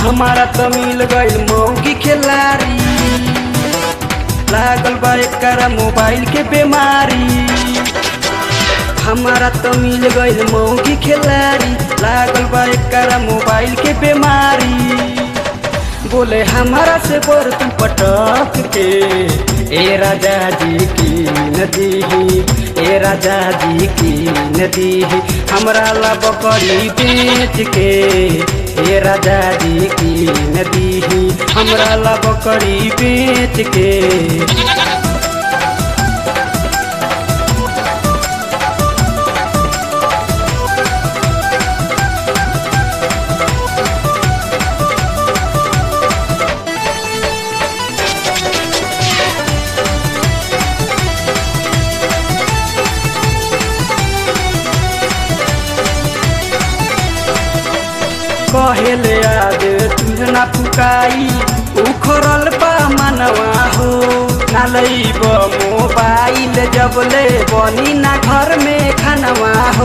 हमारा तो मिल गईल मौगी खिलाड़ी लागल बा एकरा मोबाइल के बीमारी हमारा तो मिल गईल मौगी खिलाड़ी लागल बा एकरा मोबाइल के बीमारी बोले हमारा से बर्तन पटक के ए राजा जी की नदी ए राजा जी की नदी हमरा ला बकरी बेच के ए राजा जी की नदी हमरा ला बकरी बेच के कहेले आज तुझना फुकाई उखरल बा मनवा हो ना लैब मोबाइल जब ले बनी ना घर में खानवा हो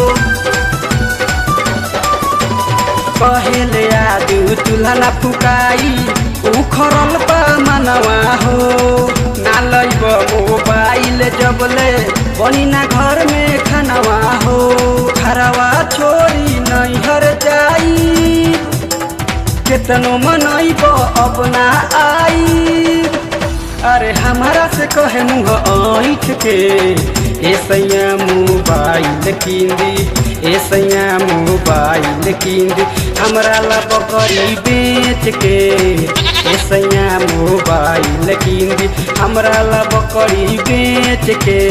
कहेले आज तुलना फुकाई उखरल बा मनवा हो ना लैब मोबाइल जब ले बनी ना घर में खानवा हो घरवा छोरी नैहर जाई केतनो मनैब अब ना आई अरे हमारा से कहे मुँह ऐठ के ए सैया मोबाइल किंदी ए सैया मोबाइल किंदी हमरा ला बकरी बेच के ए सैया मोबाइल किंदी हमरा ला बकरी बेच के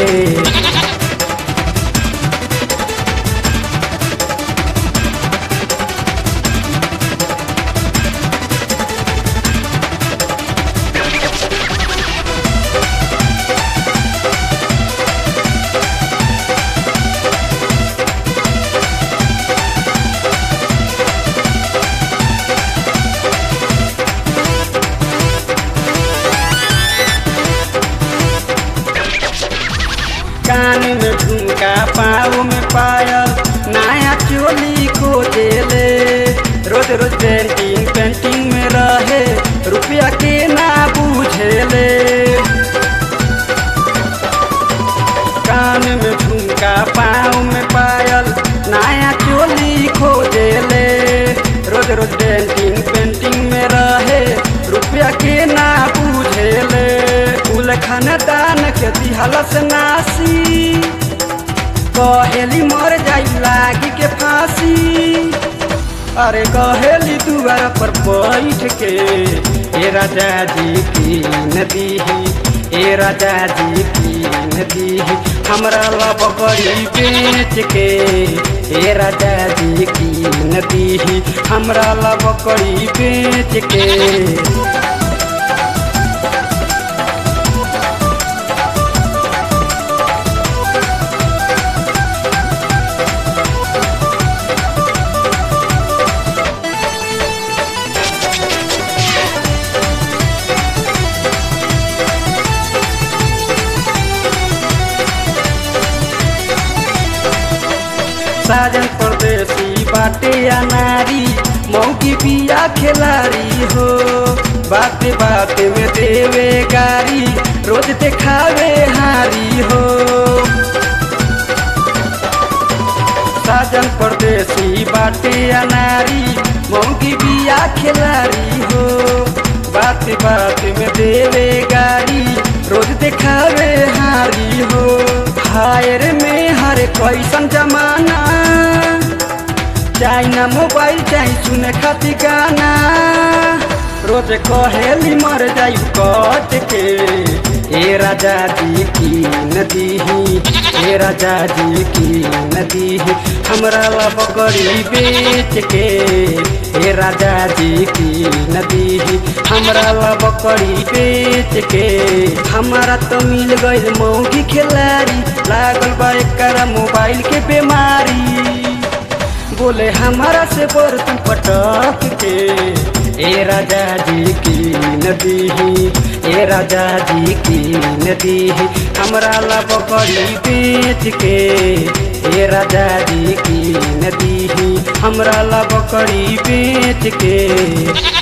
कान में झुमका पाँव में पायल नया चोली खोजेले रोज रोज पेंटिंग पेंटिंग में रहे रुपया के ना बुझेले कान में झुमका पाँव में पायल नया चोली खोजेले रोज रोज पेंटिंग पेंटिंग में रहे रुपया के ना बुझेले फूल खानदान के दिहलस नासी कहेली मर जाई लागी के फांसी अरे कहेली दुआर पर बैठ के ए राजा जी की नदी ए राजा जी की नदी हमरा ला बकरी बेच के ए राजा जी की नदी हमरा ला बकरी बेच के साजन परदेसी बाटे या नारी मौकी पिया खिलाड़ी हो बाते बाते में देवे गारी रोज देखावे हारी हो साजन परदेसी बाटे या नारी मौकी पिया खिलाड़ी हो बाते बाते में देवे गारी रोज देखावे हारी हो हायर में हर कैसन जमाना चाहे मोबाइल चाहे सुने खातिर गाना रोज कहेली मर जाई कट के ए राजा जी की नदी ए राजा जी की नदी हमरा ला बकरी बेच के ए राजा जी की नदी हमरा ला बकरी बेच के हमारा तो मिल गई मौगी खिलाड़ी लागल बा एकरा मोबाइल के बीमारी बोले हमारा से बर्तन पटक के ए राजा जी की नदी ए राजा जी की नदी हमरा ला बकरी बेच के ए राजा जी की नदी हमरा ला बकरी बेच के